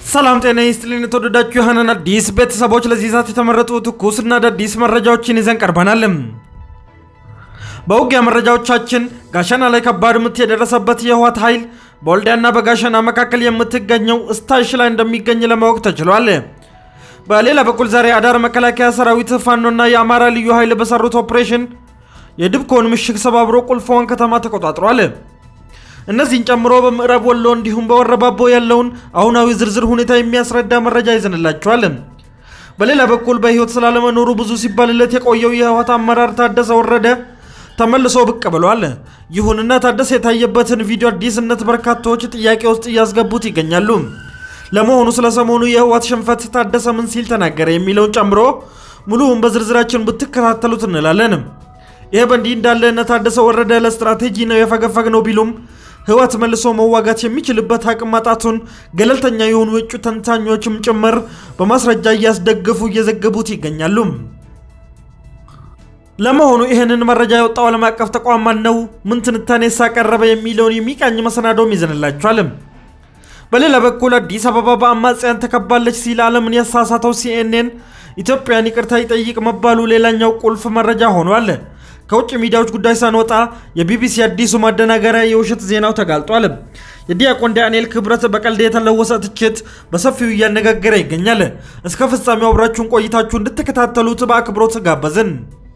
ሰላም ጤና ይስጥልን። የተወደዳችሁ የሀናን አዲስ ቤተሰቦች ለዚህ ሰዓት የተመረጡ ትኩስና አዳዲስ መረጃዎችን ይዘን ቀርበናል። በውጊያ መረጃዎቻችን ጋሸና ላይ ከባድ ምት የደረሰበት የህወሓት ኃይል በወልዲያና በጋሸና መካከል የምትገኘው እስታይሽ ላይ እንደሚገኝ ለማወቅ ተችሏል። በሌላ በኩል ዛሬ አዳር መከላከያ ሰራዊት ፋኖና የአማራ ልዩ ኃይል በሰሩት ኦፕሬሽን የድብኮን ምሽግ ሰባብሮ ቁልፏን ከተማ ተቆጣጥሯል። እነዚህን ጨምሮ በምዕራብ ወሎ እንዲሁም በወረባቦ ያለውን አሁናዊ ዝርዝር ሁኔታ የሚያስረዳ መረጃ ይዘንላቸዋል። በሌላ በኩል በህይወት ስላለመኖሩ ብዙ ሲባልለት የቆየው የህወሓት አመራር ታደሰ ወረደ ተመልሶ ብቅ ብሏል። ይሁንና ታደሰ የታየበትን ቪዲዮ አዲስነት በርካታዎች ጥያቄ ውስጥ እያስገቡት ይገኛሉ። ለመሆኑ ስለ ሰሞኑ የህወሓት ሽንፈት ታደሰ ምን ሲል ተናገረ የሚለውን ጨምሮ ሙሉውን በዝርዝራችን ብትከታተሉት እንላለን። ይህ በእንዲህ እንዳለ እነ ታደሰ ወረደ ለስትራቴጂ ነው የፈገፈግ ነው ቢሉም ህወሓት መልሶ መዋጋት የሚችልበት አቅም ማጣቱን ገለልተኛ የሆኑ የእጩ ተንታኞችም ጭምር በማስረጃ እያስደገፉ እየዘገቡት ይገኛሉ። ለመሆኑ ይህንን መረጃ የወጣው ዓለም አቀፍ ተቋም ማን ነው? ምን ትንታኔ ሳቀረበ የሚለውን የሚቃኝ መሰናዶም ይዘንላችኋል። በሌላ በኩል አዲስ አበባ በአማጽያን ተከባለች ሲል ዓለምን ያሳሳተው ሲኤንኤን ኢትዮጵያን ይቅርታ ይጠይቅ መባሉ ሌላኛው ቁልፍ መረጃ ሆኗል። ከውጭ ሚዲያዎች ጉዳይ ሳንወጣ የቢቢሲ አዲሱ ማደናገሪያ የውሸት ዜናው ተጋልጧል። የዲያቆን ዳንኤል ክብረት በቀልድ የተለወሰ ትችት በሰፊው እያነጋገረ ይገኛል። እስከ ፍጻሜው አብራችሁን ቆይታችሁ እንድትከታተሉት በአክብሮት ጋበዝን።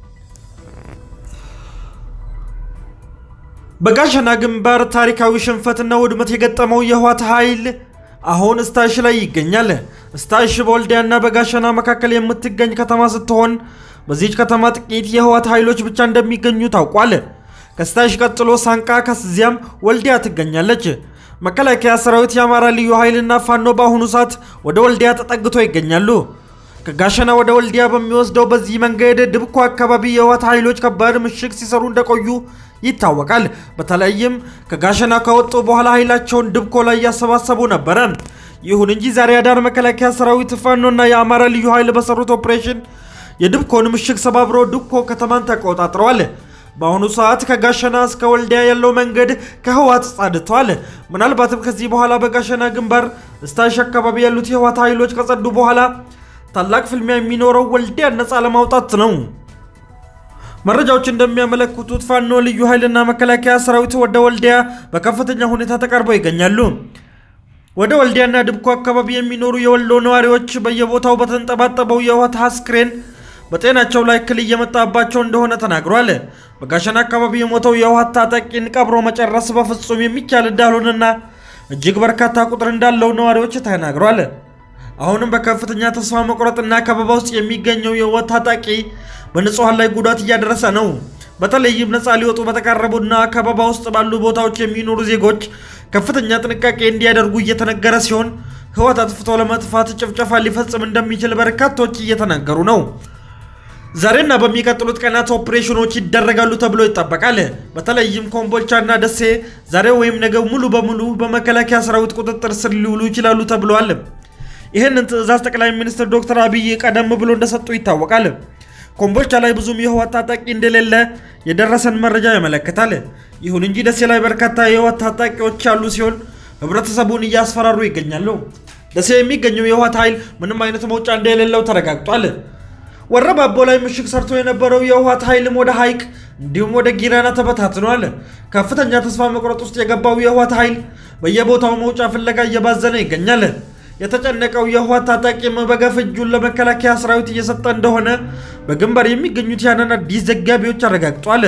በጋሸና ግንባር ታሪካዊ ሽንፈትና ውድመት የገጠመው የህወሓት ኃይል አሁን እስታይሽ ላይ ይገኛል። እስታይሽ በወልዲያና በጋሸና መካከል የምትገኝ ከተማ ስትሆን በዚች ከተማ ጥቂት የህወሓት ኃይሎች ብቻ እንደሚገኙ ታውቋል። ከስታይሽ ቀጥሎ ሳንቃ፣ ከዚያም ወልዲያ ትገኛለች። መከላከያ ሰራዊት፣ የአማራ ልዩ ኃይልና ፋኖ በአሁኑ ሰዓት ወደ ወልዲያ ተጠግቶ ይገኛሉ። ከጋሸና ወደ ወልዲያ በሚወስደው በዚህ መንገድ ድብኮ አካባቢ የህወሓት ኃይሎች ከባድ ምሽግ ሲሰሩ እንደቆዩ ይታወቃል። በተለይም ከጋሸና ከወጡ በኋላ ኃይላቸውን ድብኮ ላይ እያሰባሰቡ ነበረ። ይሁን እንጂ ዛሬ አዳር መከላከያ ሰራዊት ፋኖና የአማራ ልዩ ኃይል በሰሩት ኦፕሬሽን የድብኮን ምሽግ ሰባብሮ ድብኮ ከተማን ተቆጣጥረዋል። በአሁኑ ሰዓት ከጋሸና እስከ ወልዲያ ያለው መንገድ ከህወሓት ጸድቷል። ምናልባትም ከዚህ በኋላ በጋሸና ግንባር እስታይሽ አካባቢ ያሉት የህወሓት ኃይሎች ከጸዱ በኋላ ታላቅ ፍልሚያ የሚኖረው ወልዲያ ነፃ ለማውጣት ነው። መረጃዎች እንደሚያመለክቱት ፋኖ ልዩ ኃይልና መከላከያ ሰራዊት ወደ ወልዲያ በከፍተኛ ሁኔታ ተቃርበው ይገኛሉ። ወደ ወልዲያና ድብኮ አካባቢ የሚኖሩ የወሎ ነዋሪዎች በየቦታው በተንጠባጠበው የህወሓት አስክሬን በጤናቸው ላይ እክል እየመጣባቸው እንደሆነ ተናግሯል። በጋሸና አካባቢ የሞተው የህወሓት ታጣቂን ቀብሮ መጨረስ በፍጹም የሚቻል እንዳልሆነና እጅግ በርካታ ቁጥር እንዳለው ነዋሪዎች ተናግሯል። አሁንም በከፍተኛ ተስፋ መቁረጥና ከበባ ውስጥ የሚገኘው የህወሓት ታጣቂ በንጹሐን ላይ ጉዳት እያደረሰ ነው። በተለይም ነፃ ሊወጡ በተቃረቡና ከበባ ውስጥ ባሉ ቦታዎች የሚኖሩ ዜጎች ከፍተኛ ጥንቃቄ እንዲያደርጉ እየተነገረ ሲሆን ህወሓት አጥፍቶ ለመጥፋት ጭፍጨፋ ሊፈጽም እንደሚችል በርካቶች እየተናገሩ ነው። ዛሬና በሚቀጥሉት ቀናት ኦፕሬሽኖች ይደረጋሉ ተብሎ ይጠበቃል። በተለይም ኮምቦልቻና ደሴ ዛሬ ወይም ነገ ሙሉ በሙሉ በመከላከያ ሰራዊት ቁጥጥር ስር ሊውሉ ይችላሉ ተብለዋል። ይህንን ትዕዛዝ ጠቅላይ ሚኒስትር ዶክተር አብይ ቀደም ብሎ እንደሰጡ ይታወቃል። ኮምቦልቻ ላይ ብዙም የህወሓት ታጣቂ እንደሌለ የደረሰን መረጃ ያመለክታል። ይሁን እንጂ ደሴ ላይ በርካታ የህወሓት ታጣቂዎች ያሉ ሲሆን ህብረተሰቡን እያስፈራሩ ይገኛሉ። ደሴ የሚገኘው የህወሓት ኃይል ምንም አይነት መውጫ እንደሌለው ተረጋግጧል። ወረባቦ ላይ ምሽግ ሰርቶ የነበረው የህወሓት ኃይልም ወደ ሐይቅ እንዲሁም ወደ ጊራና ተበታትኗል። ከፍተኛ ተስፋ መቁረጥ ውስጥ የገባው የህወሓት ኃይል በየቦታው መውጫ ፍለጋ እየባዘነ ይገኛል። የተጨነቀው የህወሓት ታጣቂም በገፍ እጁን ለመከላከያ ሰራዊት እየሰጠ እንደሆነ በግንባር የሚገኙት ያንን አዲስ ዘጋቢዎች አረጋግጧል።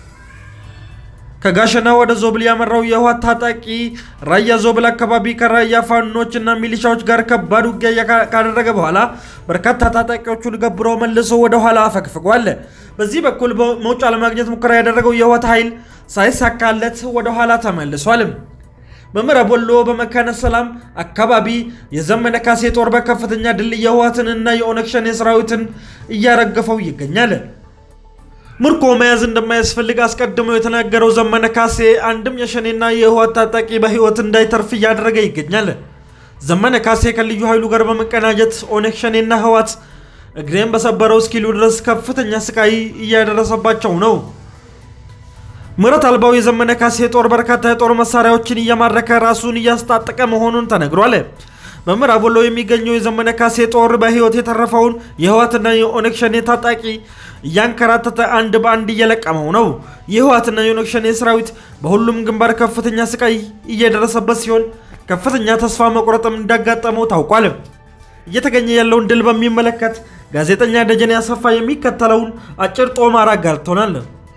ከጋሸና ወደ ዞብል ያመራው የህወሓት ታጣቂ ራያ ዞብል አካባቢ ከራያ ፋኖች እና ሚሊሻዎች ጋር ከባድ ውጊያ ካደረገ በኋላ በርካታ ታጣቂዎቹን ገብሮ መልሶ ወደ ኋላ አፈግፍጓል። በዚህ በኩል መውጫ ለማግኘት ሙከራ ያደረገው የህወሓት ኃይል ሳይሳካለት ወደ ኋላ ተመልሷል። በምዕራብ ወሎ በመካነ ሰላም አካባቢ የዘመነ ካሴ ጦር በከፍተኛ ድል የህወሓትንና የኦነግ ሸኔ ሰራዊትን እያረገፈው ይገኛል። ምርኮ መያዝ እንደማያስፈልግ አስቀድሞ የተናገረው ዘመነ ካሴ አንድም የሸኔና የህወሓት ታጣቂ በህይወት እንዳይተርፍ እያደረገ ይገኛል። ዘመነ ካሴ ከልዩ ኃይሉ ጋር በመቀናጀት ኦነግ ሸኔና ህወሓት እግሬን በሰበረው እስኪሉ ድረስ ከፍተኛ ስቃይ እያደረሰባቸው ነው። ምህረት አልባው የዘመነ ካሴ ጦር በርካታ የጦር መሳሪያዎችን እየማረከ ራሱን እያስታጠቀ መሆኑን ተነግሯል። በምዕራብ ወሎ የሚገኘው የዘመነ ካሴ ጦር በህይወት የተረፈውን የህወሓትና የኦነግ ሸኔ ታጣቂ እያንከራተተ አንድ በአንድ እየለቀመው ነው። የህወሓትና የኦነግ ሸኔ ሰራዊት በሁሉም ግንባር ከፍተኛ ስቃይ እየደረሰበት ሲሆን ከፍተኛ ተስፋ መቁረጥም እንዳጋጠመው ታውቋል። እየተገኘ ያለውን ድል በሚመለከት ጋዜጠኛ ደጀኔ አሰፋ የሚከተለውን አጭር ጦማር አጋርቶናል።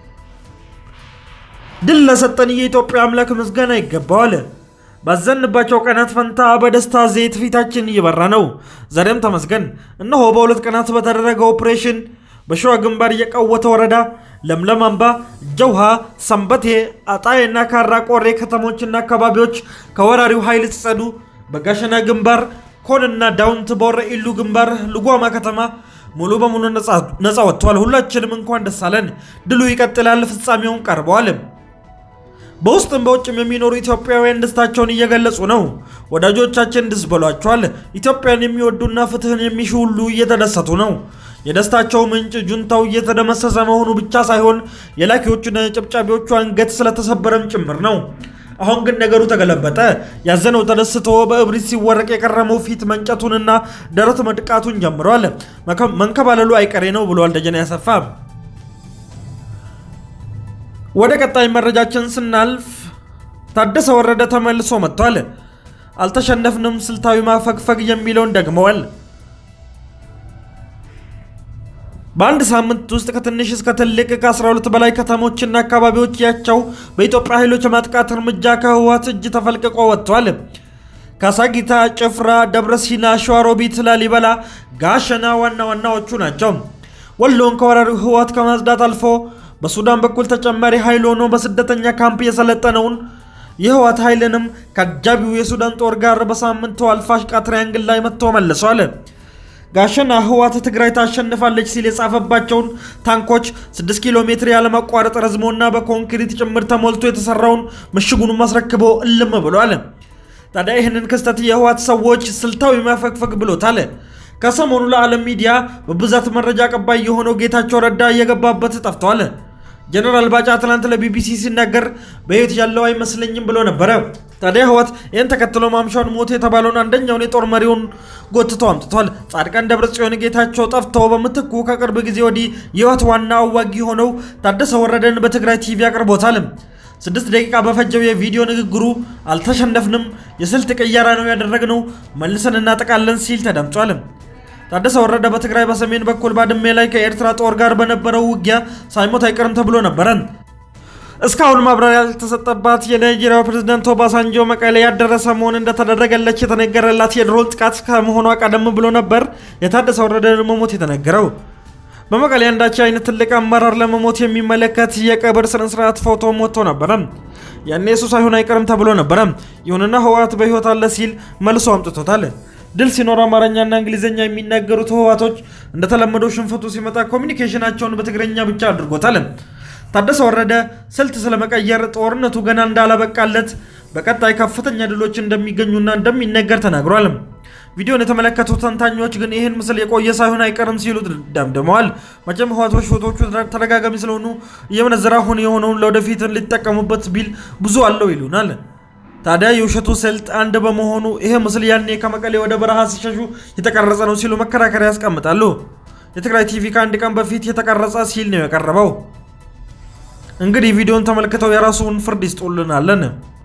ድል ለሰጠን የኢትዮጵያ አምላክ ምስጋና ይገባዋል። ባዘንባቸው ቀናት ፈንታ በደስታ ዘይት ፊታችን እየበራ ነው። ዛሬም ተመስገን። እነሆ በሁለት ቀናት በተደረገ ኦፕሬሽን በሸዋ ግንባር የቀወተ ወረዳ ለምለም አምባ፣ ጀውሃ፣ ሰንበቴ፣ አጣዬና ካራ ቆሬ ከተሞችና አካባቢዎች ከወራሪው ኃይል ሲጸዱ፣ በጋሸና ግንባር ኮንና ዳውንት በወረ ኢሉ ግንባር ልጓማ ከተማ ሙሉ በሙሉ ነፃ ወጥቷል። ሁላችንም እንኳን ደስ አለን። ድሉ ይቀጥላል። ፍጻሜውን ቀርበዋል። በውስጥም በውጭም የሚኖሩ ኢትዮጵያውያን ደስታቸውን እየገለጹ ነው። ወዳጆቻችን ደስ ብሏቸዋል። ኢትዮጵያን የሚወዱና ፍትህን የሚሹ ሁሉ እየተደሰቱ ነው። የደስታቸው ምንጭ ጁንታው እየተደመሰሰ መሆኑ ብቻ ሳይሆን የላኪዎቹና የጨብጫቢዎቹ አንገት ስለተሰበረም ጭምር ነው። አሁን ግን ነገሩ ተገለበጠ። ያዘነው ተደስቶ በእብሪት ሲወረቅ የቀረመው ፊት መንጨቱንና ደረት መድቃቱን ጀምሯል። መንከባለሉ አይቀሬ ነው ብሏል ደጀኔ አሰፋ። ወደ ቀጣይ መረጃችን ስናልፍ ታደሰ ወረደ ተመልሶ መጥቷል። አልተሸነፍንም፣ ስልታዊ ማፈግፈግ የሚለውን ደግመዋል። በአንድ ሳምንት ውስጥ ከትንሽ እስከ ትልቅ ከ12 በላይ ከተሞችና አካባቢዎች ያቸው በኢትዮጵያ ኃይሎች የማጥቃት እርምጃ ከህወሓት እጅ ተፈልቅቆ ወጥቷል። ካሳጊታ፣ ጭፍራ፣ ደብረሲና፣ ሸዋሮቢት፣ ላሊበላ፣ ጋሸና ዋና ዋናዎቹ ናቸው። ወሎን ከወራሪው ህወሓት ከማጽዳት አልፎ በሱዳን በኩል ተጨማሪ ኃይል ሆኖ በስደተኛ ካምፕ የሰለጠነውን የህወሓት ኃይልንም ከአጃቢው የሱዳን ጦር ጋር በሳምንቱ አልፋሽቃ ትሪያንግል ላይ መጥቶ መልሷል። ጋሸና ህወሓት ትግራይ ታሸንፋለች ሲል የጻፈባቸውን ታንኮች 6 ኪሎ ሜትር ያለማቋረጥ ረዝሞና በኮንክሪት ጭምር ተሞልቶ የተሰራውን ምሽጉንም አስረክቦ እልም ብሏል። ታዲያ ይህንን ክስተት የህወሓት ሰዎች ስልታዊ ማፈግፈግ ብሎታል። ከሰሞኑ ለዓለም ሚዲያ በብዛት መረጃ አቀባይ የሆነው ጌታቸው ረዳ እየገባበት ጠፍቷል። ጀነራል ባጫ ትናንት ለቢቢሲ ሲናገር በህይወት ያለው አይመስለኝም ብሎ ነበረ። ታዲያ ህወሓት ይህን ተከትሎ ማምሻውን ሞት የተባለውን አንደኛውን የጦር መሪውን ጎትቶ አምጥቷል። ጻድቃን ደብረጽዮን ጌታቸው ጠፍተው በምትኩ ከቅርብ ጊዜ ወዲህ የህወሓት ዋና አዋጊ ሆነው ታደሰ ወረደን በትግራይ ቲቪ አቅርቦታል። ስድስት ደቂቃ በፈጀው የቪዲዮ ንግግሩ አልተሸነፍንም፣ የስልት ቅየራ ነው ያደረግነው፣ መልሰን እናጠቃለን ሲል ተደምጧል። ታደሰ ወረደ በትግራይ በሰሜን በኩል ባድሜ ላይ ከኤርትራ ጦር ጋር በነበረው ውጊያ ሳይሞት አይቀርም ተብሎ ነበረ። እስካሁን ማብራሪያ ያልተሰጠባት የናይጄሪያው ፕሬዝዳንት ኦባሳንጆ መቀሌ ያደረሰ መሆን እንደተደረገለች የተነገረላት የድሮን ጥቃት ከመሆኗ ቀደም ብሎ ነበር የታደሰ ወረደ መሞት የተነገረው። በመቀሌ አንዳች አይነት ትልቅ አመራር ለመሞት የሚመለከት የቀብር ስነስርዓት ፎቶ ሞቶ ነበረ። ያኔ እሱ ሳይሆን አይቀርም ተብሎ ነበረ። ይሁንና ህወሓት በህይወት አለ ሲል መልሶ አምጥቶታል። ድል ሲኖር አማርኛና እንግሊዝኛ የሚናገሩት ህወሓቶች እንደተለመደው ሽንፈቱ ሲመጣ ኮሚኒኬሽናቸውን በትግረኛ ብቻ አድርጎታል። ታደሰ ወረደ ስልት ስለመቀየር ጦርነቱ ገና እንዳላበቃለት በቀጣይ ከፍተኛ ድሎች እንደሚገኙና እንደሚነገር ተናግሯል። ቪዲዮን የተመለከቱ ተንታኞች ግን ይህን ምስል የቆየ ሳይሆን አይቀርም ሲሉ ደምድመዋል። መቼም ህወሓቶች ፎቶዎቹ ተደጋጋሚ ስለሆኑ እየመነዘረ አሁን የሆነውን ለወደፊት ሊጠቀሙበት ቢል ብዙ አለው ይሉናል። ታዲያ የውሸቱ ስልት አንድ በመሆኑ ይሄ ምስል ያኔ ከመቀሌ ወደ በረሃ ሲሸሹ የተቀረጸ ነው ሲሉ መከራከሪያ ያስቀምጣሉ። የትግራይ ቲቪ ከአንድ ቀን በፊት የተቀረጸ ሲል ነው የቀረበው። እንግዲህ ቪዲዮን ተመልክተው የራሱን ፍርድ ይስጡልናለን።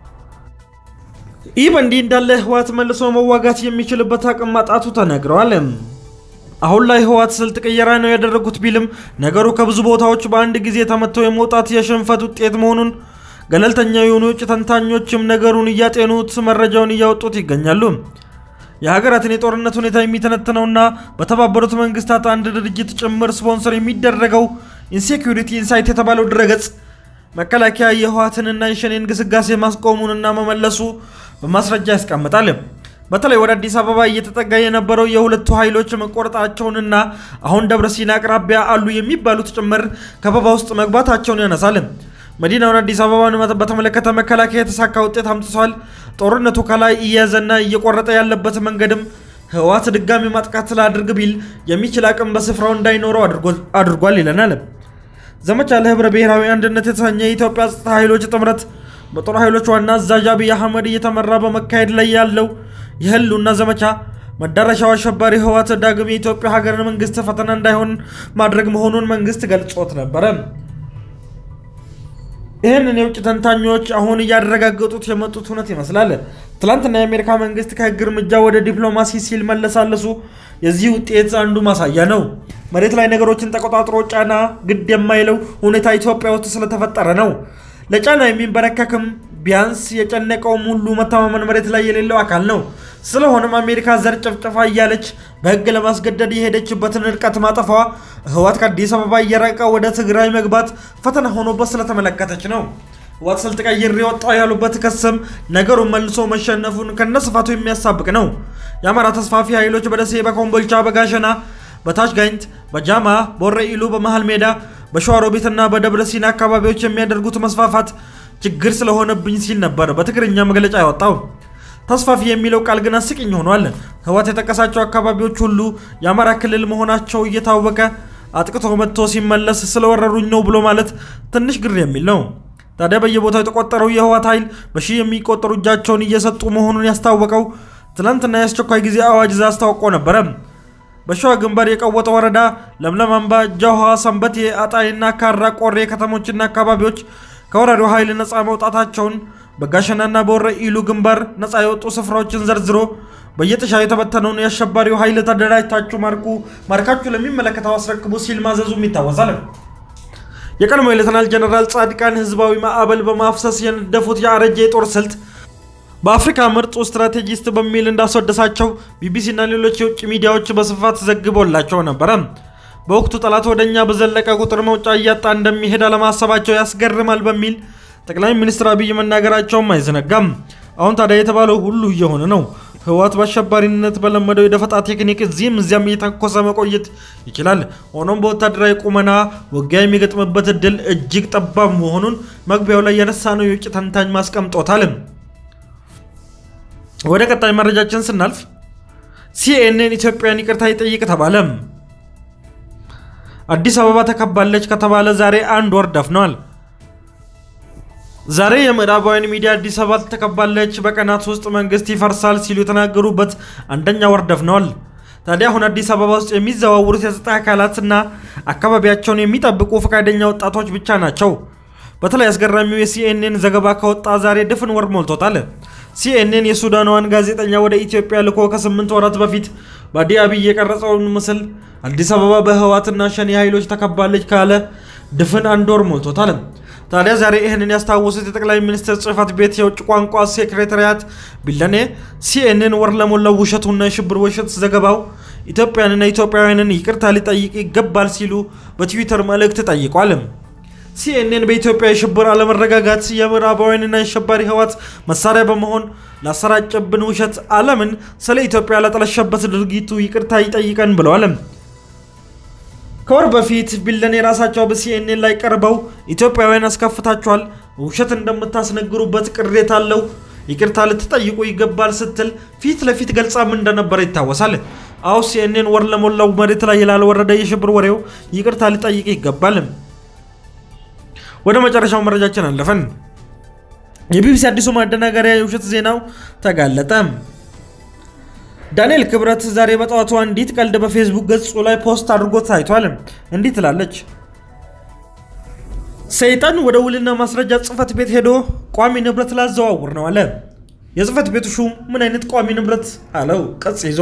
ይህ በእንዲህ እንዳለ ህወሓት መልሶ መዋጋት የሚችልበት አቅም ማጣቱ ተነግረዋል። አሁን ላይ ህወሓት ስልት ቅየራ ነው ያደረጉት ቢልም ነገሩ ከብዙ ቦታዎች በአንድ ጊዜ ተመተው የመውጣት የሽንፈት ውጤት መሆኑን ገለልተኛ የሆኑ የውጭ ተንታኞችም ነገሩን እያጤኑት መረጃውን እያወጡት ይገኛሉ። የሀገራትን የጦርነት ሁኔታ የሚተነትነውና በተባበሩት መንግስታት አንድ ድርጅት ጭምር ስፖንሰር የሚደረገው ኢንሴኪሪቲ ኢንሳይት የተባለው ድረገጽ መከላከያ የህወሓትንና የሸኔን ግስጋሴ ማስቆሙንና መመለሱ በማስረጃ ያስቀምጣል። በተለይ ወደ አዲስ አበባ እየተጠጋ የነበረው የሁለቱ ኃይሎች መቆረጣቸውንና አሁን ደብረ ሲና አቅራቢያ አሉ የሚባሉት ጭምር ከበባ ውስጥ መግባታቸውን ያነሳል። መዲናውን አዲስ አበባን በተመለከተ መከላከያ የተሳካ ውጤት አምጥቷል። ጦርነቱ ከላይ እየያዘና እየቆረጠ ያለበት መንገድም ህወሓት ድጋሚ ማጥቃት ላድርግ ቢል የሚችል አቅም በስፍራው እንዳይኖረው አድርጓል ይለናል። ዘመቻ ለህብረ ብሔራዊ አንድነት የተሰኘ የኢትዮጵያ ጸጥታ ኃይሎች ጥምረት በጦር ኃይሎች ዋና አዛዥ አብይ አህመድ እየተመራ በመካሄድ ላይ ያለው የህልውና ዘመቻ መዳረሻው አሸባሪ ህወሓት ዳግም የኢትዮጵያ ሀገር መንግስት ፈተና እንዳይሆን ማድረግ መሆኑን መንግስት ገልጾት ነበረ። ይህንን የውጭ ተንታኞች አሁን እያረጋገጡት የመጡት እውነት ይመስላል። ትላንትና የአሜሪካ መንግስት ከህግ እርምጃ ወደ ዲፕሎማሲ ሲል መለሳለሱ የዚህ ውጤት አንዱ ማሳያ ነው። መሬት ላይ ነገሮችን ተቆጣጥሮ ጫና ግድ የማይለው ሁኔታ ኢትዮጵያ ውስጥ ስለተፈጠረ ነው። ለጫና የሚንበረከክም ቢያንስ የጨነቀውም ሁሉ መተማመን መሬት ላይ የሌለው አካል ነው። ስለሆነም አሜሪካ ዘር ጭፍጨፋ እያለች በህግ ለማስገደድ የሄደችበትን ርቀት ማጠፏ ህወሓት ከአዲስ አበባ እየራቀ ወደ ትግራይ መግባት ፈተና ሆኖበት ስለተመለከተች ነው። ህወሓት ስልት ቀይሬ ወጣሁ ያሉበት ክስም ነገሩን መልሶ መሸነፉን ከነስፋቱ የሚያሳብቅ ነው። የአማራ ተስፋፊ ኃይሎች በደሴ፣ በኮምቦልቻ፣ በጋሸና፣ በታች ጋይንት፣ በጃማ፣ በወረኢሉ፣ በመሃል ሜዳ፣ በሸዋሮቢትና በደብረ ሲና አካባቢዎች የሚያደርጉት መስፋፋት ችግር ስለሆነብኝ ሲል ነበር በትግርኛ መግለጫ ያወጣው። ተስፋፊ የሚለው ቃል ግን አስቂኝ ሆኗል። ህወሓት የጠቀሳቸው አካባቢዎች ሁሉ የአማራ ክልል መሆናቸው እየታወቀ አጥቅቶ መጥቶ ሲመለስ ስለወረሩኝ ነው ብሎ ማለት ትንሽ ግር የሚል ነው። ታዲያ በየቦታው የተቆጠረው የህወሓት ኃይል በሺህ የሚቆጠሩ እጃቸውን እየሰጡ መሆኑን ያስታወቀው ትናንትና የአስቸኳይ ጊዜ አዋጅ ዛ አስታውቆ ነበረ። በሸዋ ግንባር የቀወጠ ወረዳ፣ ለምለም አምባ፣ ጃውሃ፣ ሰንበቴ፣ አጣይና ካራ ቆሬ ከተሞችና አካባቢዎች ከወራሪው ኃይል ነፃ መውጣታቸውን በጋሸናና በወረኢሉ ግንባር ነፃ የወጡ ስፍራዎችን ዘርዝሮ በየጥሻ የተበተነውን የአሸባሪው ኃይል ተደራጅታችሁ ማርኩ፣ ማርካችሁ ለሚመለከተው አስረክቡ ሲል ማዘዙም ይታወሳል። የቀድሞ የሌተናል ጀነራል ጻድቃን ህዝባዊ ማዕበል በማፍሰስ የነደፉት የአረጀ የጦር ስልት በአፍሪካ ምርጡ ስትራቴጂስት በሚል እንዳስወደሳቸው ቢቢሲና ሌሎች የውጭ ሚዲያዎች በስፋት ዘግቦላቸው ነበረ። በወቅቱ ጠላት ወደ እኛ በዘለቀ ቁጥር መውጫ እያጣ እንደሚሄድ አለማሰባቸው ያስገርማል በሚል ጠቅላይ ሚኒስትር አብይ መናገራቸውም አይዘነጋም። አሁን ታዲያ የተባለው ሁሉ እየሆነ ነው። ህወሓት በአሸባሪነት በለመደው የደፈጣ ቴክኒክ እዚህም እዚያም እየተኮሰ መቆየት ይችላል። ሆኖም በወታደራዊ ቁመና ውጊያ የሚገጥምበት እድል እጅግ ጠባብ መሆኑን መግቢያው ላይ ያነሳ ነው የውጭ ተንታኝ ማስቀምጦታል። ወደ ቀጣይ መረጃችን ስናልፍ ሲኤንኤን ኢትዮጵያን ይቅርታ ይጠይቅ ተባለ። አዲስ አበባ ተከባለች ከተባለ ዛሬ አንድ ወር ደፍነዋል። ዛሬ የምዕራባውያን ሚዲያ አዲስ አበባ ተከባለች፣ በቀናት ውስጥ መንግስት ይፈርሳል ሲሉ የተናገሩበት አንደኛ ወር ደፍነዋል። ታዲያ አሁን አዲስ አበባ ውስጥ የሚዘዋውሩት የጸጥታ አካላትና አካባቢያቸውን የሚጠብቁ ፈቃደኛ ወጣቶች ብቻ ናቸው። በተለይ አስገራሚው የሲኤንኤን ዘገባ ከወጣ ዛሬ ድፍን ወር ሞልቶታል። ሲኤንኤን የሱዳናዋን ጋዜጠኛ ወደ ኢትዮጵያ ልኮ ከስምንት ወራት በፊት በአዲ አብይ የቀረጸውን ምስል አዲስ አበባ በህወሓትና ሸኔ ኃይሎች ተከባለች ካለ ድፍን አንድ ወር ሞልቶታል። ታዲያ ዛሬ ይህንን ያስታወሱት የጠቅላይ ሚኒስትር ጽህፈት ቤት የውጭ ቋንቋ ሴክሬታሪያት ቢለኔ ሲኤንኤን ወር ለሞላው ውሸቱና የሽብር ውሸት ዘገባው ኢትዮጵያንና ኢትዮጵያውያንን ይቅርታ ሊጠይቅ ይገባል ሲሉ በትዊተር መልእክት ጠይቋል። ሲኤንኤን በኢትዮጵያ የሽብር አለመረጋጋት የምዕራባውያንና የአሸባሪ ህወሓት መሳሪያ በመሆን ላሰራጨብን ውሸት ዓለምን ስለ ኢትዮጵያ ላጠለሸበት ድርጊቱ ይቅርታ ይጠይቀን ብለዋል። ከወር በፊት ቢለኔ ራሳቸው በሲኤንኤን ላይ ቀርበው ኢትዮጵያውያን አስከፍታችኋል፣ ውሸት እንደምታስነግሩበት ቅሬታ አለው፣ ይቅርታ ልትጠይቁ ይገባል ስትል ፊት ለፊት ገልጻም እንደነበረ ይታወሳል። አሁ ሲኤንኤን ወር ለሞላው መሬት ላይ ላልወረደ የሽብር ወሬው ይቅርታ ሊጠይቅ ይገባል። ወደ መጨረሻው መረጃችን አለፈን። የቢቢሲ አዲሱ ማደናገሪያ የውሸት ዜናው ተጋለጠ። ዳንኤል ክብረት ዛሬ በጠዋቱ አንዲት ቀልድ በፌስቡክ ገጹ ላይ ፖስት አድርጎ ታይቷል። እንዲህ ትላለች። ሰይጣን ወደ ውልና ማስረጃ ጽህፈት ቤት ሄዶ ቋሚ ንብረት ላዘዋውር ነው አለ። የጽህፈት ቤቱ ሹም ምን አይነት ቋሚ ንብረት አለው ቅጽ ይዞ።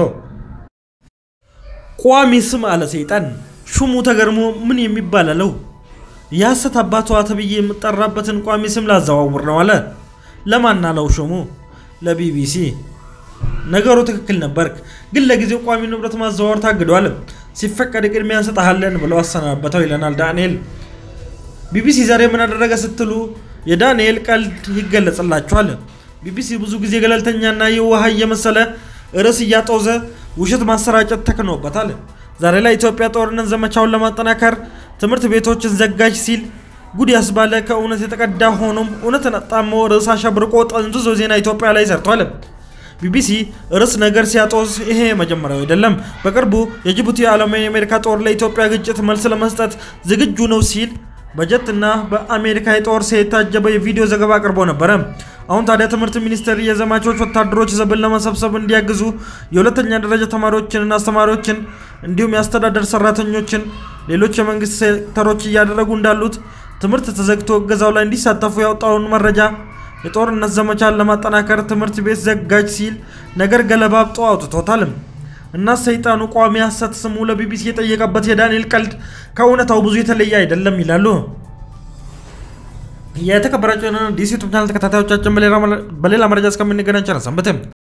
ቋሚ ስም አለ ሰይጣን። ሹሙ ተገርሞ ምን የሚባል አለው። የሐሰት አባቷ ተብዬ የምጠራበትን ቋሚ ስም ላዘዋውር ነው አለ። ለማን አለው ሹሙ? ለቢቢሲ። ነገሩ ትክክል ነበርክ፣ ግን ለጊዜው ቋሚ ንብረት ማዘዋወር ታግዷል። ሲፈቀድ ቅድሚያ እንሰጥሃለን ብለው አሰናበተው ይለናል ዳንኤል። ቢቢሲ ዛሬ ምን አደረገ ስትሉ የዳንኤል ቀልድ ይገለጽላችኋል። ቢቢሲ ብዙ ጊዜ ገለልተኛና የውሃ እየመሰለ ርዕስ እያጦዘ ውሸት ማሰራጨት ተክኖበታል። ዛሬ ላይ ኢትዮጵያ ጦርነት ዘመቻውን ለማጠናከር ትምህርት ቤቶችን ዘጋጅ ሲል ጉድ ያስባለ ከእውነት የተቀዳ ሆኖም እውነትን አጣሞ ርዕስ አሸብርቆ ጠንዝዞ ዜና ኢትዮጵያ ላይ ሰርቷል። ቢቢሲ ርዕስ ነገር ሲያጦዝ ይሄ መጀመሪያው አይደለም። በቅርቡ የጅቡቲ ዓለም የአሜሪካ ጦር ለኢትዮጵያ ግጭት መልስ ለመስጠት ዝግጁ ነው ሲል በጀትና በአሜሪካ የጦር የታጀበ የቪዲዮ ዘገባ አቅርቦ ነበረ። አሁን ታዲያ ትምህርት ሚኒስቴር የዘማቾች ወታደሮች ዘብን ለመሰብሰብ እንዲያግዙ የሁለተኛ ደረጃ ተማሪዎችንና አስተማሪዎችን እንዲሁም የአስተዳደር ሰራተኞችን ሌሎች የመንግስት ሴክተሮች እያደረጉ እንዳሉት ትምህርት ተዘግቶ እገዛው ላይ እንዲሳተፉ ያወጣውን መረጃ የጦርነት ዘመቻን ለማጠናከር ትምህርት ቤት ዘጋጅ ሲል ነገር ገለባብጦ አውጥቶታልም። እና ሰይጣኑ ቋሚ ሐሰት ስሙ ለቢቢሲ የጠየቀበት የዳንኤል ቀልድ ከእውነታው ብዙ የተለየ አይደለም ይላሉ። የተከበራቸው ዲሲ ዩቱብ ቻናል ተከታታዮቻችን በሌላ መረጃ እስከምንገናኝ ቸር ሰንብቱ።